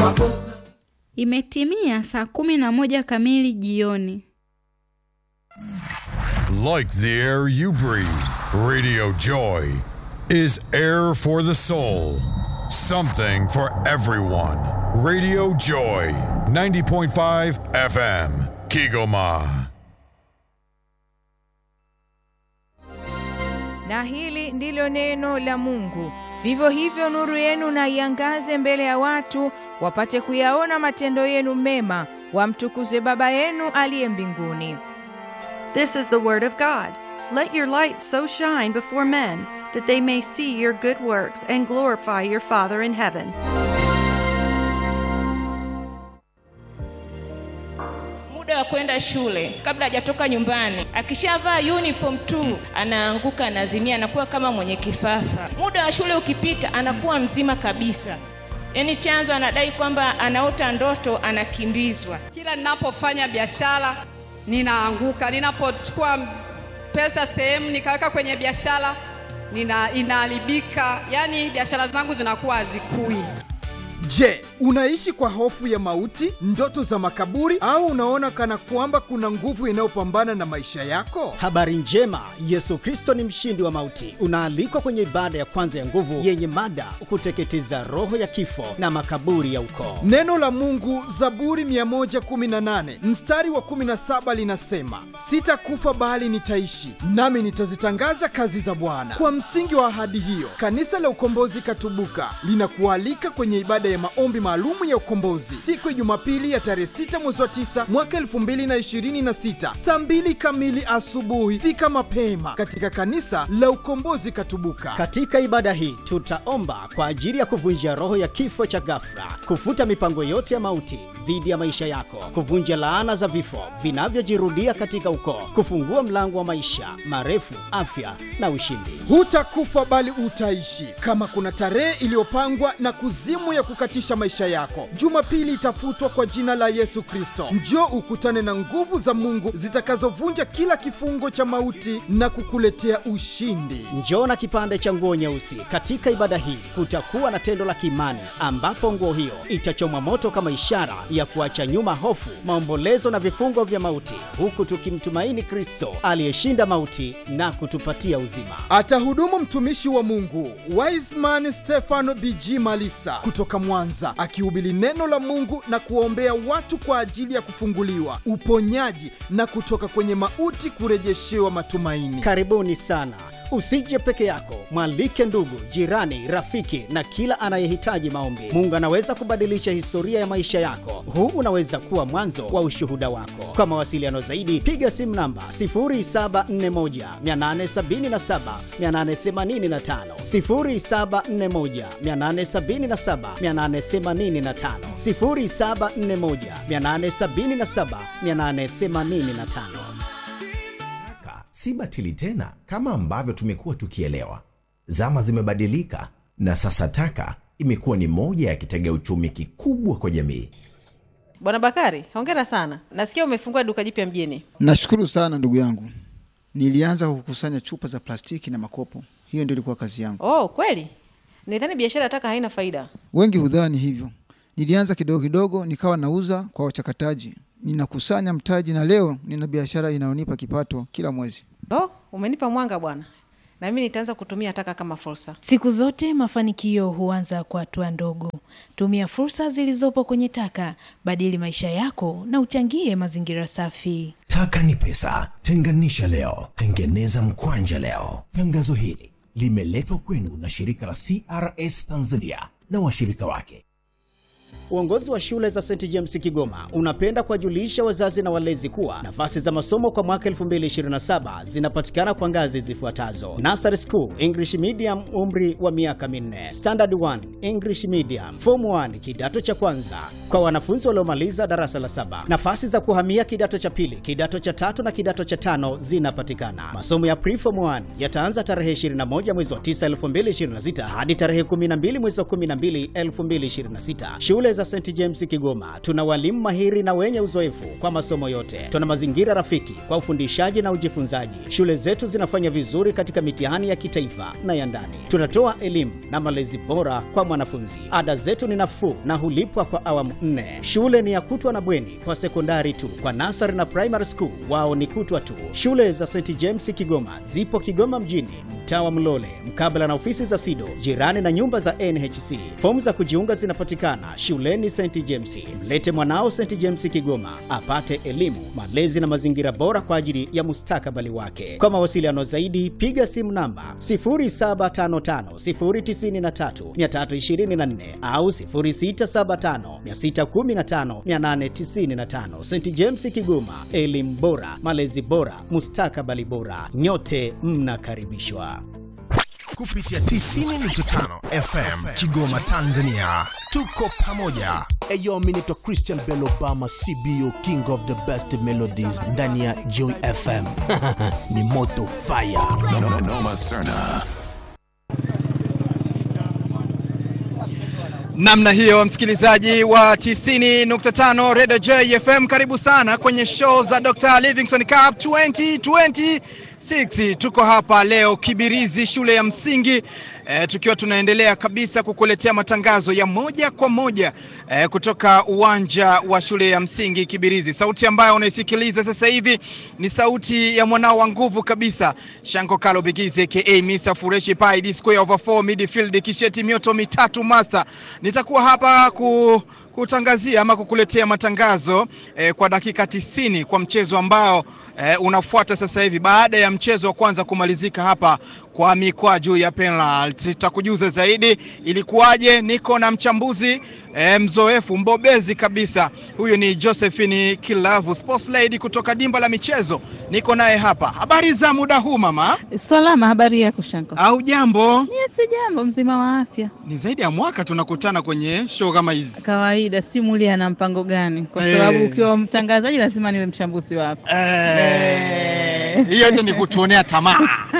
Imetimia saa kumi na moja kamili jioni. Like the air you breathe, Radio Joy is air for the soul. Something for everyone. Radio Joy, 90.5 FM, Kigoma. Na hili ndilo neno la Mungu. Vivyo hivyo nuru yenu na iangaze mbele ya watu, wapate kuyaona matendo yenu mema, wamtukuze Baba yenu aliye mbinguni. This is the word of God. Let your light so shine before men that they may see your good works and glorify your Father in heaven. muda wa kwenda shule kabla hajatoka nyumbani. Akishavaa uniform tu anaanguka, anazimia, anakuwa kama mwenye kifafa. Muda wa shule ukipita, anakuwa mzima kabisa. Yaani chanzo anadai kwamba anaota ndoto, anakimbizwa. Kila ninapofanya biashara ninaanguka, ninapochukua pesa sehemu nikaweka kwenye biashara nina inaharibika, yaani biashara zangu zinakuwa hazikui. Je, unaishi kwa hofu ya mauti, ndoto za makaburi, au unaona kana kwamba kuna nguvu inayopambana na maisha yako? Habari njema, Yesu Kristo ni mshindi wa mauti. Unaalikwa kwenye ibada ya kwanza ya nguvu yenye mada kuteketeza roho ya kifo na makaburi ya ukoo. Neno la Mungu, Zaburi 118 mstari wa 17 linasema, sitakufa bali nitaishi, nami nitazitangaza kazi za Bwana. Kwa msingi wa ahadi hiyo, kanisa la Ukombozi Katubuka linakualika kwenye ibada ya maombi maalumu ya ukombozi siku ya Jumapili ya tarehe 6 mwezi wa 9 mwaka 2026 saa 2 kamili asubuhi. Fika mapema katika kanisa la Ukombozi Katubuka. Katika ibada hii tutaomba kwa ajili ya kuvunja roho ya kifo cha ghafla, kufuta mipango yote ya mauti dhidi ya maisha yako, kuvunja laana za vifo vinavyojirudia katika ukoo, kufungua mlango wa maisha marefu, afya na ushindi. Hutakufa bali utaishi. Kama kuna tarehe iliyopangwa na kuzimu ya kukatisha maisha yako, Jumapili itafutwa kwa jina la Yesu Kristo. Njoo ukutane na nguvu za Mungu zitakazovunja kila kifungo cha mauti na kukuletea ushindi. Njoo na kipande cha nguo nyeusi. Katika ibada hii kutakuwa na tendo la kiimani ambapo nguo hiyo itachomwa moto kama ishara ya kuacha nyuma hofu, maombolezo na vifungo vya mauti, huku tukimtumaini Kristo aliyeshinda mauti na kutupatia uzima. Atahudumu mtumishi wa Mungu Wiseman Stefano BG Malisa kutoka Mwanza, akihubiri neno la Mungu na kuwaombea watu kwa ajili ya kufunguliwa, uponyaji na kutoka kwenye mauti kurejeshewa matumaini. Karibuni sana. Usije peke yako, mwalike ndugu, jirani, rafiki na kila anayehitaji maombi. Mungu anaweza kubadilisha historia ya maisha yako. Huu unaweza kuwa mwanzo wa ushuhuda wako. Kwa mawasiliano zaidi, piga simu namba 0741 877 885, 0741 877 885, 0741 877 885. Taka si batili tena kama ambavyo tumekuwa tukielewa. Zama zimebadilika na sasa taka imekuwa ni moja ya kitega uchumi kikubwa kwa jamii. Bwana Bakari, hongera sana. Nasikia umefungua duka jipya mjini. Nashukuru sana ndugu yangu. Nilianza kukusanya chupa za plastiki na makopo, hiyo ndio ilikuwa kazi yangu. Oh, kweli? Nidhani biashara ya taka haina faida. Wengi hudhani hivyo. Nilianza kidogo kidogo, nikawa nauza kwa wachakataji, ninakusanya mtaji, na leo nina biashara inayonipa kipato kila mwezi. Oh, umenipa mwanga bwana, na mimi nitaanza kutumia taka kama fursa. Siku zote mafanikio huanza kwa hatua ndogo. Tumia fursa zilizopo kwenye taka, badili maisha yako na uchangie mazingira safi. Taka ni pesa, tenganisha leo, tengeneza mkwanja leo. Tangazo hili limeletwa kwenu na shirika la CRS Tanzania na washirika wake. Uongozi wa shule za St James Kigoma unapenda kuwajulisha wazazi na walezi kuwa nafasi za masomo kwa mwaka 2027 zinapatikana kwa ngazi zifuatazo: Nursery School English Medium, umri wa miaka minne; Standard 1 English Medium; Form 1 kidato cha kwanza kwa wanafunzi waliomaliza darasa la saba. Nafasi za kuhamia kidato cha pili, kidato cha tatu na kidato cha tano zinapatikana. Masomo ya Pre-Form 1 yataanza tarehe 21 mwezi wa 9 2026 hadi tarehe 12 mwezi wa 12 2026. Shule za za St James Kigoma tuna walimu mahiri na wenye uzoefu kwa masomo yote. Tuna mazingira rafiki kwa ufundishaji na ujifunzaji. Shule zetu zinafanya vizuri katika mitihani ya kitaifa na ya ndani. Tunatoa elimu na malezi bora kwa mwanafunzi. Ada zetu ni nafuu na hulipwa kwa awamu nne. Shule ni ya kutwa na bweni kwa sekondari tu. Kwa nasari na primary school wao ni kutwa tu. Shule za St James Kigoma zipo Kigoma mjini, mtaa wa Mlole, mkabala na ofisi za SIDO, jirani na nyumba za NHC. Fomu za kujiunga zinapatikana shuleni St James. Mlete mwanao St James Kigoma apate elimu, malezi na mazingira bora kwa ajili ya mustakabali wake. Kwa mawasiliano zaidi, piga simu namba 0755093324 au 0675615895. St James Kigoma, elimu bora, malezi bora, mustakabali bora. Nyote mnakaribishwa. kupitia 90.5 FM Kigoma, Tanzania. Tuko pamoja. Eyo, mi naitwa Christian Bell Obama, CBO King of the Best Melodies ndani ya Joy FM. ni moto fire. Noma, noma sana. namna hiyo msikilizaji wa 90.5 Radio J FM karibu sana kwenye show za Dr. Livingstone Cup 2026 tuko hapa leo Kibirizi shule ya msingi e, tukiwa tunaendelea kabisa kukuletea matangazo ya moja kwa moja e, kutoka uwanja wa shule ya msingi Kibirizi sauti ambayo unaisikiliza sasa hivi ni sauti ya mwanao wa nguvu kabisa Shanko Kalo Bigizi aka Mr. Fureshi Pai D square over 4 midfield kisheti mioto mitatu master nitakuwa hapa ku, kutangazia ama kukuletea matangazo eh, kwa dakika tisini kwa mchezo ambao eh, unafuata sasa hivi baada ya mchezo wa kwanza kumalizika hapa kwa mikwaju ya penalty. Tutakujuza zaidi ilikuwaje. Niko na mchambuzi eh, mzoefu mbobezi kabisa, huyu ni Josephine Kilavu, sports lady kutoka dimba la michezo. Niko naye hapa. Habari za muda huu mama? Salama, habari yako Shanko? Au jambo? Yes, si jambo, mzima wa afya. Ni zaidi ya mwaka tunakutana kwenye show kama hizi. Kawaida, si muli ana mpango gani? Kwa Eh. sababu ukiwa mtangazaji lazima niwe mchambuzi wako. Eh, hiyo tu ni kutuonea tamaa.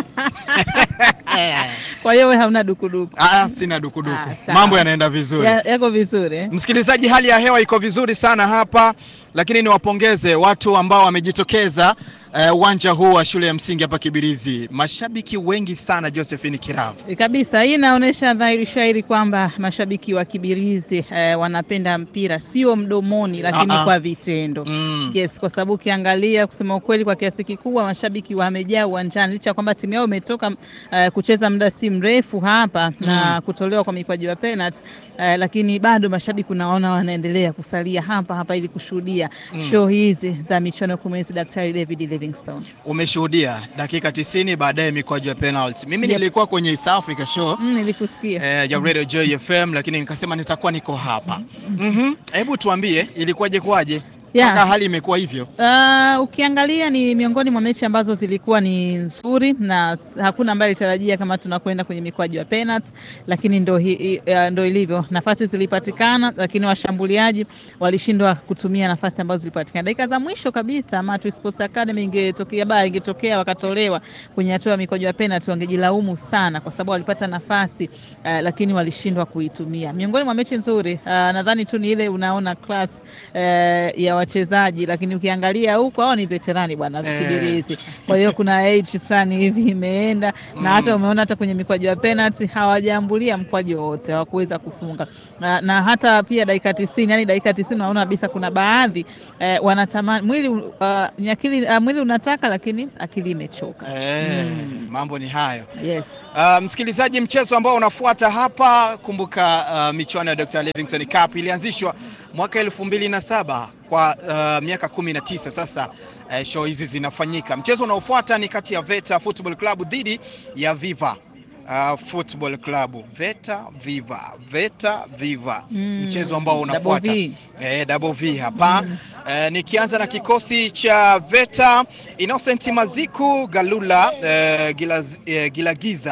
Kwa hiyo wewe hauna dukuduku. Ah, sina dukuduku. sawa. Mambo yanaenda vizuri. Ya- Yako vizuri eh? Msikilizaji, hali ya hewa iko vizuri sana hapa, lakini niwapongeze watu ambao wamejitokeza eh, uwanja huu wa shule ya msingi hapa Kibirizi. Mashabiki wengi sana, Josephine Kiravu. E, Kabisa, hii inaonyesha dhahiri shairi kwamba mashabiki wa Kibirizi eh, wanapenda mpira sio mdomoni, lakini Ah, ah. kwa vitendo Mm. yes, kwa sababu ukiangalia, kusema ukweli, kwa kiasi kikubwa mashabiki wamejaa uwanjani licha ya kwamba timu yao imetoka eh, kucheza muda si mrefu hapa na kutolewa kwa mikwaju ya penalty eh, lakini bado mashabiki unaona wanaendelea kusalia hapa hapa ili kushuhudia Mm. show hizi za michuano ya kumwenzi Daktari David Livingstone. Umeshuhudia dakika 90 baadaye mikwaju ya penalty. Mimi Yep. nilikuwa kwenye East Africa show Mm, nilikusikia eh, ya Radio Joy FM, lakini nikasema nitakuwa niko hapa. Mhm. Hebu tuambie ilikuwaje kwaje Yeah. mpaka hali imekuwa hivyo? Uh, ukiangalia ni miongoni mwa mechi ambazo zilikuwa ni nzuri na s- hakuna ambaye alitarajia kama tunakwenda kwenye mikwaju ya penalty, lakini ndo, hi, hi, uh, ndo ilivyo. Nafasi zilipatikana, lakini washambuliaji walishindwa kutumia nafasi ambazo zilipatikana. Dakika za mwisho kabisa, Matwi Sports Academy ingetokea baa ingetokea wakatolewa kwenye hatua ya mikwaju ya penalty, wangejilaumu sana kwa sababu walipata nafasi uh, lakini walishindwa kuitumia. Miongoni mwa mechi nzuri uh, nadhani tu ni ile unaona class uh, ya wachezaji, lakini ukiangalia huko hao ni veterani bwana Eh. Kibirizi. Kwa hiyo kuna age fulani hivi imeenda na hata umeona hata kwenye mikwaju ya penalty hawajaambulia mkwaju wote, hawakuweza kufunga na, na hata pia dakika tisini, yani dakika tisini unaona kabisa kuna baadhi eh, wanatamani mwili uh, ni akili uh, mwili unataka lakini akili imechoka. Eh, mambo ni hayo. Yes. Uh, msikilizaji, mchezo ambao unafuata hapa, kumbuka uh, michuano ya Dr. Livingstone Cup ilianzishwa mwaka elfu mbili na saba kwa uh, miaka kumi na tisa sasa. Uh, show hizi zinafanyika. Mchezo unaofuata ni kati ya Veta Football Club dhidi ya Viva uh, Football Club. Veta Viva, Veta Viva, Mm, mchezo ambao double unafuata V. Eh, double V hapa eh, nikianza na kikosi cha Veta Innocent Maziku Galula eh, Gilaz, eh, Gilagiza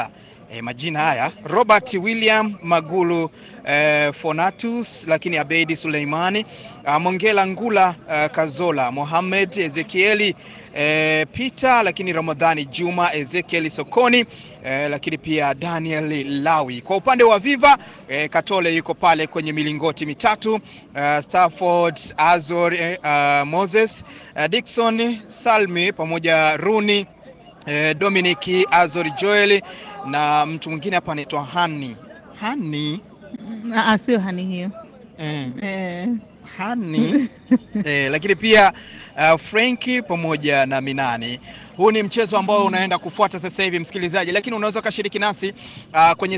E, majina haya Robert William Magulu e, Fonatus, lakini Abedi Suleimani a, Mongela Ngula a, Kazola Mohamed Ezekieli e, Peter, lakini Ramadhani Juma Ezekieli Sokoni e, lakini pia Daniel Lawi. Kwa upande wa Viva e, Katole yuko pale kwenye milingoti mitatu uh, Stafford Azor e, uh, Moses uh, Dickson Salmi pamoja Runi eh, Dominic Azori Joel na mtu mwingine hapa anaitwa Hani Hani Ah, sio hani hiyo mm. eh. Hani eh, lakini pia uh, Frenki pamoja na Minani. Huu ni mchezo ambao unaenda kufuata sasa hivi msikilizaji, lakini unaweza ukashiriki nasi uh, kwenye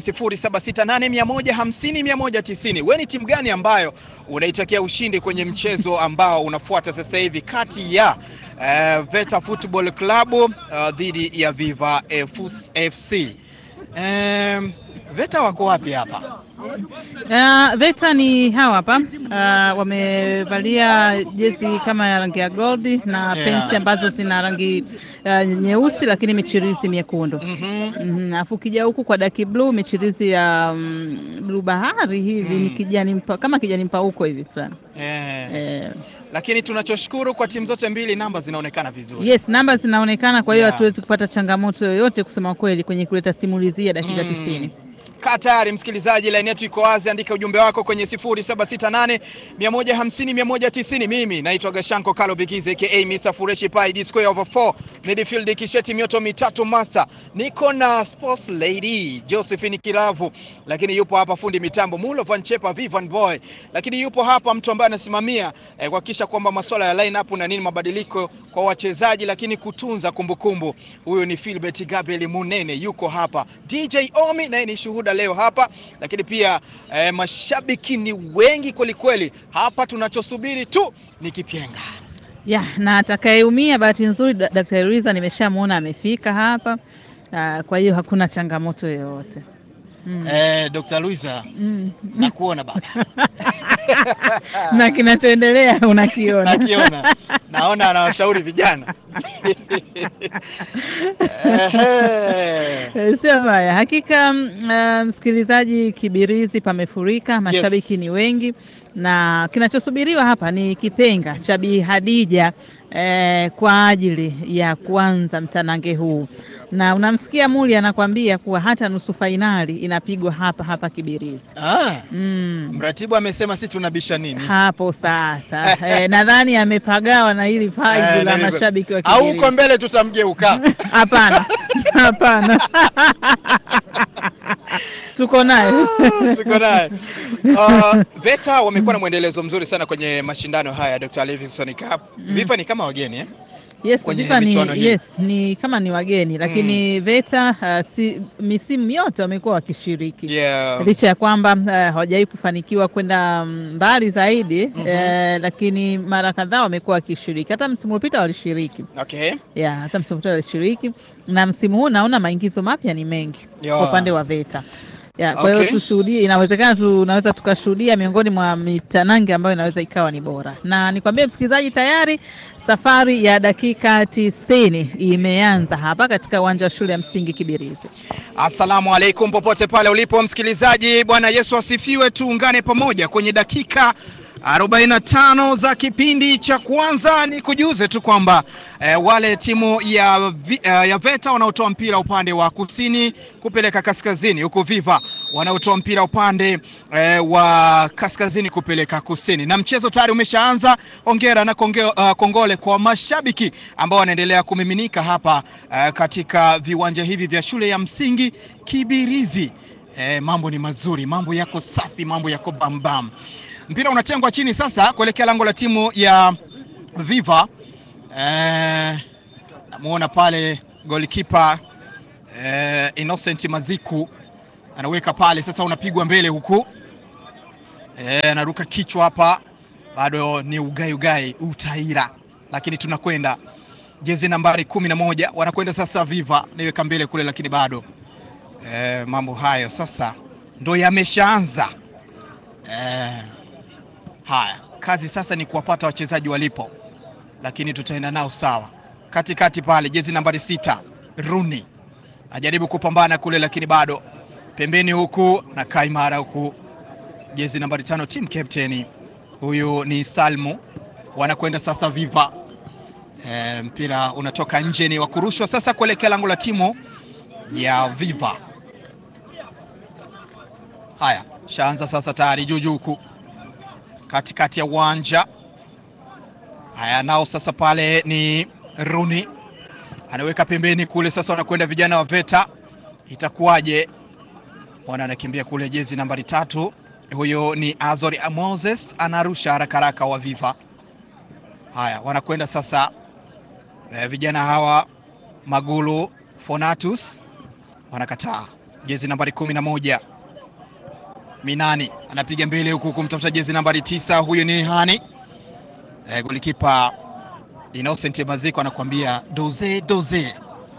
0768150190. Wewe ni timu gani ambayo unaitakia ushindi kwenye mchezo ambao unafuata sasa hivi kati ya uh, Veta Football Club uh, dhidi ya Viva FC? Um, Veta wako wapi hapa? Uh, VETA ni hawa hapa uh, wamevalia jezi kama ya rangi ya goldi na Yeah. pensi ambazo zina rangi uh, nyeusi lakini michirizi miekundu. Mhm. Mhm, Alafu ukija huku kwa daki blue michirizi ya um, blue bahari hivi ni kijani mpa, kama kijani mpauko hivi fulani. Eh. Eh, Lakini tunachoshukuru kwa timu zote mbili namba zinaonekana vizuri. yes, namba zinaonekana, kwa hiyo Yeah. hatuwezi kupata changamoto yoyote kusema kweli kwenye kuleta simulizi ya dakika Mm. tisini. Kaa tayari msikilizaji, laini yetu iko wazi, andika ujumbe wako kwenye 0768 150 190. Mimi naitwa Gashanko Kalo Bigize aka Mr Fureshi Pai D square over 4 midfield kisheti mioto mitatu master. Niko na sports lady Josephine Kilavu, lakini yupo hapa fundi mitambo Mulo Van Chepa Vivan Boy, lakini yupo hapa mtu ambaye anasimamia eh, kuhakikisha kwamba masuala ya line up na nini mabadiliko kwa wachezaji, lakini kutunza kumbukumbu. Huyu ni Philbert Gabriel Munene yuko hapa. DJ Omi naye ni shuhuda leo hapa, lakini pia eh, mashabiki ni wengi kwelikweli hapa. Tunachosubiri tu ni kipyenga. Ya, na atakayeumia bahati nzuri Da- Daktari Riza nimeshamwona amefika hapa. Uh, kwa hiyo hakuna changamoto yoyote. Mm. Eh, Dr. Luisa Mm. nakuona baba. na kinachoendelea unakiona. Nakiona. Naona anawashauri vijana. Eh, Sio mbaya hakika. mm, uh, msikilizaji, Kibirizi pamefurika, mashabiki Yes. ni wengi, na kinachosubiriwa hapa ni kipenga cha Bi Hadija eh, kwa ajili ya kuanza mtanange huu, na unamsikia Muli anakwambia kuwa hata nusu fainali inapigwa hapa hapa Kibirizi. Ah, Mm. mratibu amesema si tunabisha nini? Hapo sasa eh, nadhani amepagawa na hili vibe Eh, la nilivyo- mashabiki wa Au Kibirizi. huko mbele tutamgeuka. Hapana, hapana, tuko naye tuko naye. Uh, Veta wamekuwa na mwendelezo mzuri sana kwenye mashindano haya Dr. Livingstone Cup. Viva ni kama wageni eh? Yes, kwenye Viva michuano ni, hii. yes, ni kama ni wageni lakini VETA uh, si, misimu yote wamekuwa wakishiriki Yeah. licha ya kwamba uh, hawajawahi kufanikiwa kwenda mm, mbali zaidi eh, lakini mara kadhaa wamekuwa wakishiriki. Hata msimu uliopita walishiriki Okay. yeah, hata msimu uliopita walishiriki na msimu huu naona maingizo mapya ni mengi Yeah. kwa upande wa VETA. Ya, kwa hiyo Okay. tushuhudie, inawezekana tunaweza tukashuhudia miongoni mwa mitanange ambayo inaweza ikawa ni bora, na nikwambie msikilizaji, tayari safari ya dakika tisini imeanza hapa katika uwanja wa shule ya msingi Kibirizi. Assalamu alaikum popote pale ulipo msikilizaji, Bwana Yesu asifiwe. Tuungane pamoja kwenye dakika 45 za kipindi cha kwanza. Ni kujuze tu kwamba eh, wale timu ya, vi, eh, ya VETA wanaotoa mpira upande wa kusini kupeleka kaskazini, huku Viva wanaotoa mpira upande eh, wa kaskazini kupeleka kusini, na mchezo tayari umeshaanza. Hongera na konge, uh, kongole kwa mashabiki ambao wanaendelea kumiminika hapa eh, katika viwanja hivi vya shule ya msingi Kibirizi. Eh, mambo ni mazuri, mambo yako safi, mambo yako bambam. Mpira unatengwa chini sasa kuelekea lango la timu ya Viva. Eh, namuona pale goalkeeper eh, Innocent Maziku anaweka pale sasa, unapigwa mbele huku eh, anaruka kichwa hapa, bado ni ugai ugai utaira, lakini tunakwenda jezi nambari kumi na moja wanakwenda sasa Viva, niweka mbele kule, lakini bado eh, mambo hayo sasa ndo yameshaanza eh, haya kazi sasa ni kuwapata wachezaji walipo, lakini tutaenda nao sawa. Katikati pale jezi nambari sita Runi ajaribu kupambana kule, lakini bado pembeni huku na kaimara huku, jezi nambari tano team captain huyu ni Salmu. Wanakwenda sasa Viva. E, mpira unatoka nje, ni wa kurushwa sasa kuelekea lango la timu ya Viva. Haya, shaanza sasa tayari juju huku katikati ya uwanja. Haya, nao sasa pale ni Runi anaweka pembeni kule, sasa wanakwenda vijana wa Veta, itakuwaje? Mwana anakimbia kule, jezi nambari tatu, huyo ni Azori Moses, anarusha haraka haraka wa Viva. Haya, wanakwenda sasa e, vijana hawa Magulu Fonatus wanakataa, jezi nambari kumi na moja Minani anapiga mbele huku kumtafuta jezi nambari tisa, huyo ni Hani e, golikipa Innocent Maziko anakuambia doze doze.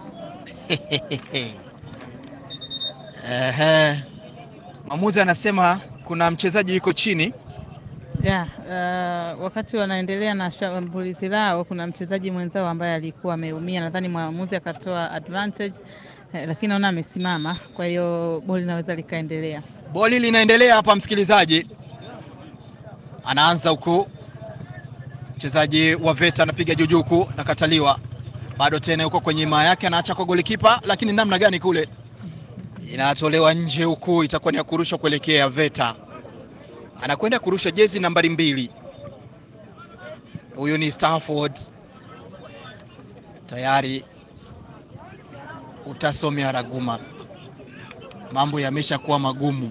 Ehe, mwamuzi anasema kuna mchezaji yuko chini Yeah, uh, wakati wanaendelea na shambulizi lao kuna mchezaji mwenzao ambaye alikuwa ameumia, nadhani mwamuzi akatoa advantage eh, lakini naona amesimama, kwa hiyo boli linaweza likaendelea. Boli linaendelea hapa, msikilizaji, anaanza huku mchezaji wa Veta anapiga juju huku, nakataliwa bado tena, huko kwenye imaa yake anaacha kwa golikipa, lakini namna gani kule inatolewa nje huku, itakuwa ni ya kurusha kuelekea Veta. Anakwenda kurusha jezi nambari mbili, huyu ni Stafford tayari. Utasomea raguma, mambo yameshakuwa magumu.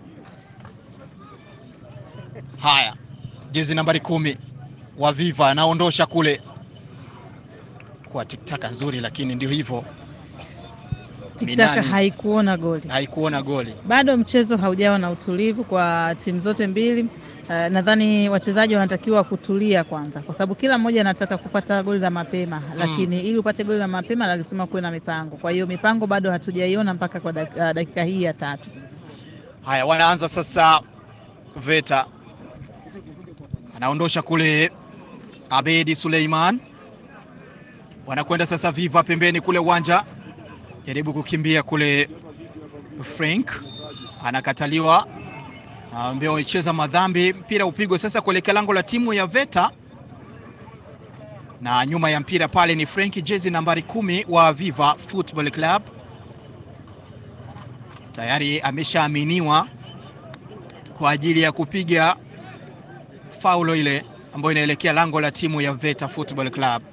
Haya, jezi nambari kumi wa Viva anaondosha kule kwa tiktaka nzuri, lakini ndio hivyo, Tiktaka Minani haikuona goli, haikuona goli. bado mchezo haujawa na utulivu kwa timu zote mbili. Uh, nadhani wachezaji wanatakiwa kutulia kwanza, kwa sababu kila mmoja anataka kupata goli la mapema lakini ili upate goli la mapema lazima kuwe na mipango. Kwa hiyo mipango bado hatujaiona mpaka kwa dak- uh, dakika hii ya tatu. Haya, wanaanza sasa. Veta anaondosha kule, Abedi Suleiman wanakwenda sasa Viva pembeni kule uwanja, jaribu kukimbia kule, Frank anakataliwa, ambao wamecheza madhambi. Mpira upigwe sasa kuelekea lango la timu ya Veta, na nyuma ya mpira pale ni Frank, jezi nambari kumi wa Viva Football Club, tayari ameshaaminiwa kwa ajili ya kupiga faulo ile ambayo inaelekea lango la timu ya Veta Football Club.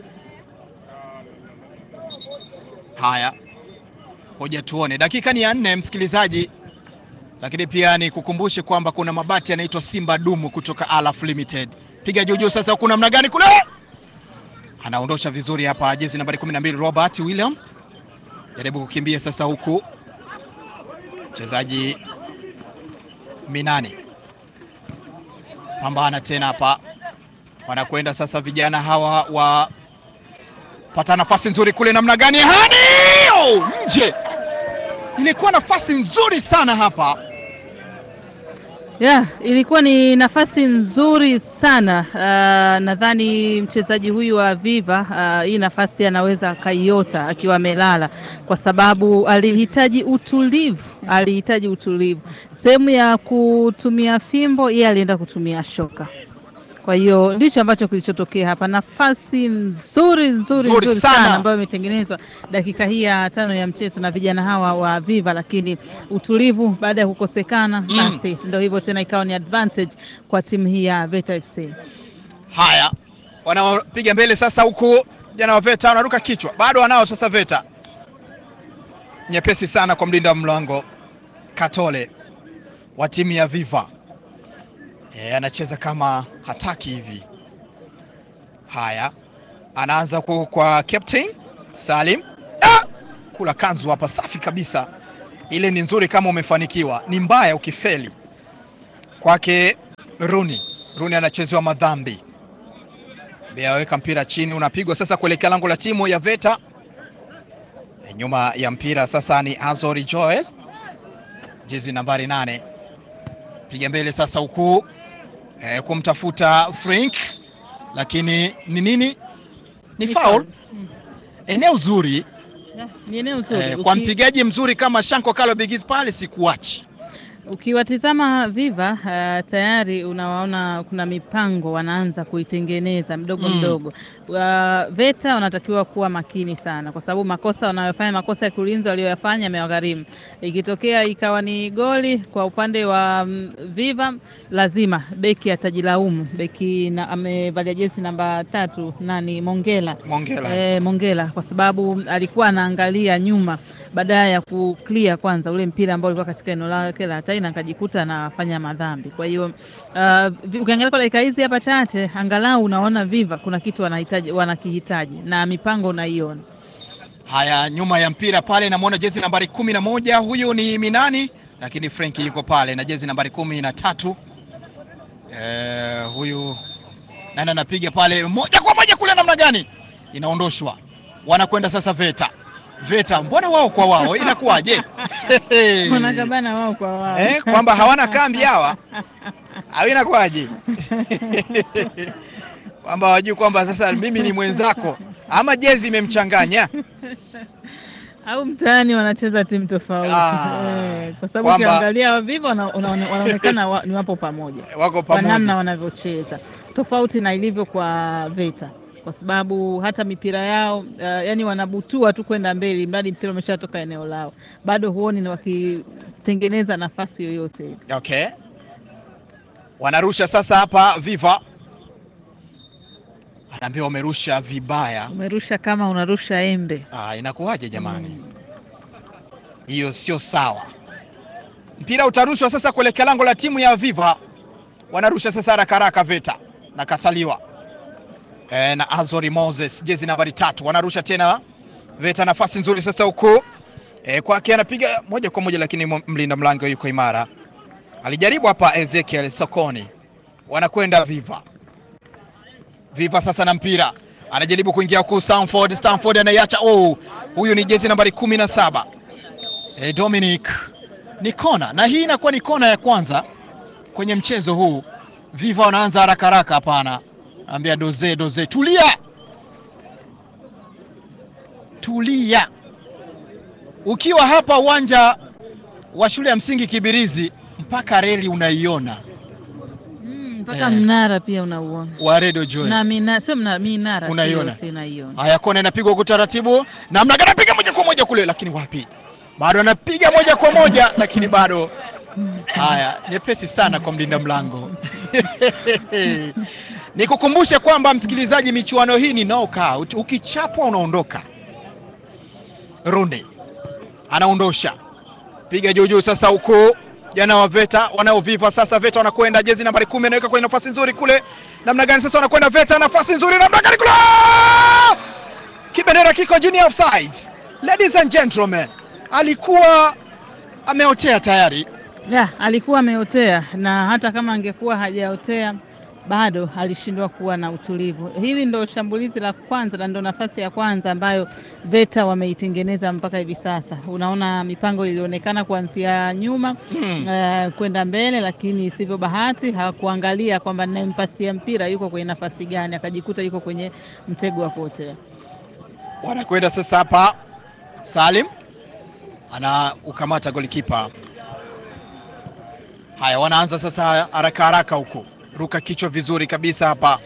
Haya, hoja tuone, dakika ni ya nne, msikilizaji, lakini pia ni kukumbushe kwamba kuna mabati yanaitwa Simba Dumu kutoka Alaf Limited. Piga juujuu sasa, huku namna gani kule, anaondosha vizuri hapa, jezi nambari 12 Robert William, jaribu kukimbia sasa huku mchezaji Minani pambana tena hapa, wanakwenda sasa vijana hawa wa pata nafasi nzuri kule, namna gani hani oh, nje. Ilikuwa nafasi nzuri sana hapa Yeah, ilikuwa ni nafasi nzuri sana. Uh, nadhani mchezaji huyu wa Viva uh, hii nafasi anaweza akaiota akiwa amelala, kwa sababu alihitaji utulivu, alihitaji utulivu. Sehemu ya kutumia fimbo, yeye alienda kutumia shoka. Kwa hiyo ndicho ambacho kilichotokea hapa. Nafasi nzuri nzuri Nzuri nzuri sana. sana ambayo imetengenezwa dakika hii ya tano ya mchezo na vijana hawa wa Viva, lakini utulivu baada ya kukosekana, basi ndio hivyo tena, ikawa ni advantage kwa timu hii ya Veta FC. Haya, wanaopiga mbele sasa, huku jana wa Veta wanaruka kichwa, bado wanao sasa. Veta nyepesi sana kwa mlinda mlango Katole wa timu ya Viva. E, anacheza kama hataki hivi. Haya, anaanza ku, kwa captain Salim. Ah! Kula kanzu hapa, safi kabisa. Ile ni nzuri kama umefanikiwa, ni mbaya ukifeli. Kwake Runi, Runi anachezewa madhambi, aweka mpira chini, unapigwa sasa kuelekea lango la timu ya Veta. E, nyuma ya mpira sasa ni Azori Joel, jezi nambari nane, piga mbele sasa huku e, kumtafuta Frank, lakini ni nini? Ni foul. Eneo zuri Ni eneo zuri. Eh, kwa Uki- mpigaji mzuri kama Shanko Kalo Bigis pale sikuachi. Ukiwatizama Viva uh, tayari unawaona kuna mipango wanaanza kuitengeneza mdogo Mm. mdogo. Uh, VETA wanatakiwa kuwa makini sana, kwa sababu makosa wanayofanya, makosa ya kiulinzi walioyafanya yamewagharimu. Ikitokea ikawa ni goli kwa upande wa mm, Viva, lazima beki atajilaumu. Beki na, amevalia jezi namba tatu nani, Mongela Mongela. Eh, Mongela kwa sababu alikuwa anaangalia nyuma badala ya kuclear kwanza ule mpira ambao ulikuwa katika eneo lake la hatari na akajikuta anafanya madhambi. Kwa hiyo uh, vi- ukiangalia kwa dakika hizi hapa chache, angalau unaona Viva kuna kitu wanahitaji wanakihitaji na mipango unaiona. Haya, nyuma ya mpira pale namwona jezi nambari kumi na moja huyu ni Minani, lakini Frenki yuko pale na jezi nambari kumi na tatu eh, huyu nani anapiga pale moja kwa moja kule, namna gani inaondoshwa, wanakwenda sasa VETA. VETA mbona wao kwa wao inakuwaje? Wanakabana wao kwa wao. eh, kwamba hawana kambi hawa au inakuwaje? kwamba wajui kwamba sasa mimi ni mwenzako ama jezi imemchanganya au mtaani wanacheza timu tofauti Ah, eh, kwa sababu kwamba- ukiangalia wa Viva wana- wana- wanaonekana wa, ni wapo pamoja wako kwa pamoja. namna wanavyocheza tofauti na ilivyo kwa VETA kwa sababu hata mipira yao uh, yani wanabutua tu kwenda mbele, mradi mpira umeshatoka eneo lao, bado huoni ni wakitengeneza nafasi yoyote ile. Okay. Wanarusha sasa hapa Viva. Anaambiwa wamerusha vibaya. Umerusha kama unarusha embe. Ah, inakuwaje jamani? Hiyo sio sawa. Mpira utarushwa sasa kuelekea lango la timu ya Viva. Wanarusha sasa haraka haraka VETA. Nakataliwa. E, na Azori Moses jezi nambari tatu wanarusha tena VETA, nafasi nzuri sasa huku e, kwake anapiga moja kwa moja, lakini mo- mlinda mlango yuko imara. Alijaribu hapa Ezekiel Sokoni, wanakwenda Viva. Viva sasa na mpira anajaribu kuingia huku Stanford. Stanford anaiacha. Oh, huyu ni jezi nambari kumi na saba e, Dominic ni kona, na hii inakuwa ni kona ya kwanza kwenye mchezo huu. Viva wanaanza haraka haraka, hapana, ambia doze doze, tulia tulia. Ukiwa hapa uwanja wa shule ya msingi Kibirizi, mpaka reli unaiona Mpaka Eh. mnara pia unauona wa Radio Joy. na mina, sio mnara, minara tu Unaiona? yote inaiona. Haya, kona inapigwa kwa utaratibu, namna gani anapiga moja kwa moja kule, lakini wapi, bado anapiga moja kwa moja, lakini bado. Haya, nyepesi sana kwa mlinda mlango. Nikukumbushe kwamba msikilizaji, michuano hii ni knockout, ukichapwa unaondoka. Rooney anaondosha, piga juu juu sasa huko jana wa VETA wanaoviva sasa. VETA wanakwenda jezi nambari kumi, anaweka kwenye nafasi nzuri kule, namna gani sasa wanakwenda VETA, nafasi nzuri, namna gani kule, kibendera kiko juu, ni offside. Ladies and gentlemen, alikuwa ameotea tayari. Ya, alikuwa ameotea na hata kama angekuwa hajaotea bado alishindwa kuwa na utulivu. Hili ndo shambulizi la kwanza na ndo nafasi ya kwanza ambayo VETA wameitengeneza mpaka hivi sasa. Unaona mipango ilionekana kuanzia nyuma Hmm. eh, kwenda mbele, lakini isivyo bahati hakuangalia kwamba nayempasia mpira yuko kwenye nafasi gani, akajikuta yuko kwenye mtego wa kuotea. Wanakwenda sasa hapa, Salim ana ukamata golikipa. Haya, wanaanza sasa haraka haraka huku, ruka kichwa vizuri kabisa hapa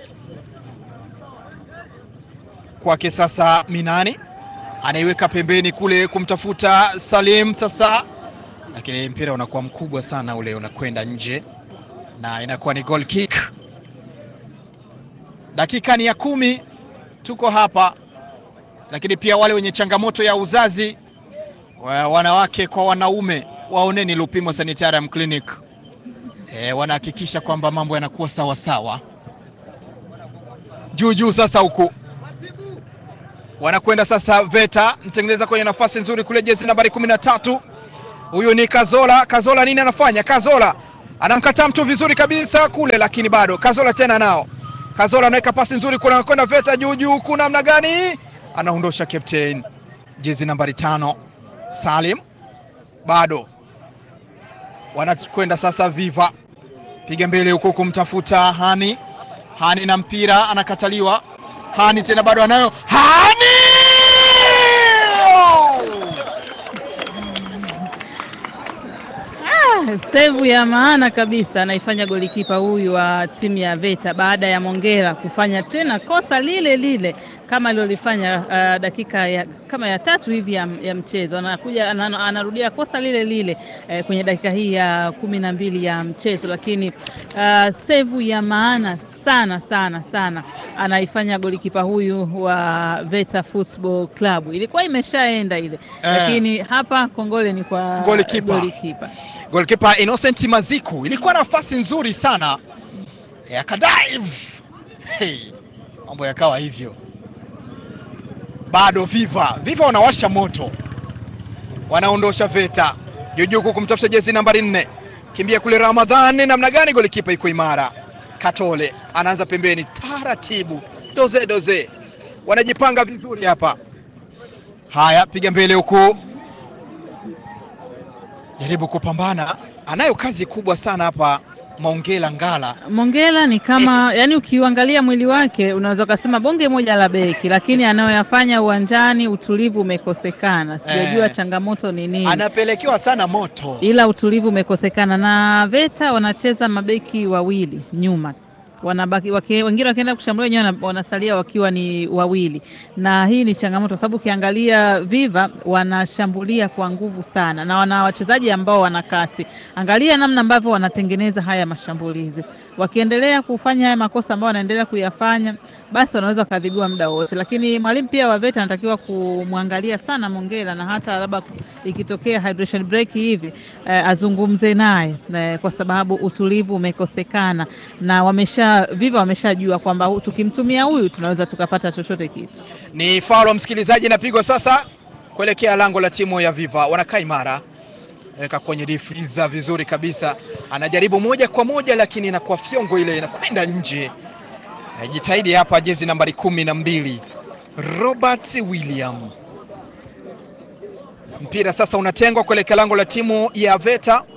kwake. Sasa Minani anaiweka pembeni kule kumtafuta Salim sasa, lakini mpira unakuwa mkubwa sana ule, unakwenda nje na inakuwa ni goal kick. Dakika ni ya kumi, tuko hapa lakini pia wale wenye changamoto ya uzazi wa wanawake kwa wanaume waoneni Lupimo Sanitarium Clinic. E, wanahakikisha kwamba mambo yanakuwa sawa sawa. Juu juu sasa huku wanakwenda sasa VETA, mtengeneza kwenye nafasi nzuri kule, jezi nambari kumi na tatu. Huyu ni Kazola. Kazola nini anafanya? Kazola anamkataa mtu vizuri kabisa kule, lakini bado Kazola tena nao. Kazola anaweka pasi nzuri kule, anakwenda VETA juu juu, huku namna gani anaondosha captain jezi nambari tano Salim, bado wanakwenda sasa Viva, piga mbele huko kumtafuta Hani. Hani na mpira anakataliwa. Hani tena bado anayo Hani Sevu ya maana kabisa anaifanya golikipa huyu wa timu ya Veta baada ya Mongera kufanya tena kosa lile lile kama alilolifanya uh, dakika ya, kama ya tatu hivi ya, ya mchezo. Anakuja ana- anarudia kosa lile lile eh, kwenye dakika hii ya kumi na mbili ya mchezo, lakini uh, sevu ya maana sana sana sana anaifanya golikipa huyu wa Veta Football Club. Ilikuwa imeshaenda ile Eh. lakini hapa kongole ni kwa Golikipa. golikipa. Goalkeeper Innocent Maziku ilikuwa nafasi nzuri sana yakadive, hey, mambo yakawa hivyo. Bado Viva Viva wanawasha moto, wanaondosha Veta Jujuku kumtafuta jezi nambari nne, kimbia kule Ramadhani, namna gani? Golikipa iko imara. Katole anaanza pembeni taratibu, doze doze, wanajipanga vizuri hapa. Haya, piga mbele huku jaribu kupambana, anayo kazi kubwa sana hapa Maongela Ngala. Mongela ni kama yani, ukiuangalia mwili wake unaweza ukasema bonge moja la beki, lakini anayoyafanya uwanjani utulivu umekosekana. Sijajua Eh. changamoto ni nini, Anapelekewa sana moto. ila utulivu umekosekana. Na Veta wanacheza mabeki wawili nyuma wanabaki waki, wengine wakienda kushambulia wenyewe wana- wanasalia wakiwa ni wawili, na hii ni changamoto kwa sababu ukiangalia Viva wanashambulia kwa nguvu sana na wana wachezaji ambao wana kasi. Angalia namna ambavyo wanatengeneza haya mashambulizi. Wakiendelea kufanya haya makosa ambayo wanaendelea kuyafanya, basi wanaweza wakadhibiwa muda wote, lakini mwalimu pia wa Veta anatakiwa kumwangalia sana Mongela, na hata labda ikitokea hydration break hivi eh, azungumze naye eh, kwa sababu utulivu umekosekana na wamesha Viva wameshajua kwamba hu- tukimtumia huyu tunaweza tukapata chochote kitu. Ni faulo msikilizaji, inapigwa sasa kuelekea lango la timu ya Viva. Wanakaa imara, weka kwenye difriza vizuri kabisa, anajaribu moja kwa moja, lakini inakuwa fyongo ile inakwenda nje. Eh, Jitahidi hapa, jezi nambari kumi na mbili Robert William. Mpira sasa unatengwa kuelekea lango la timu ya Veta.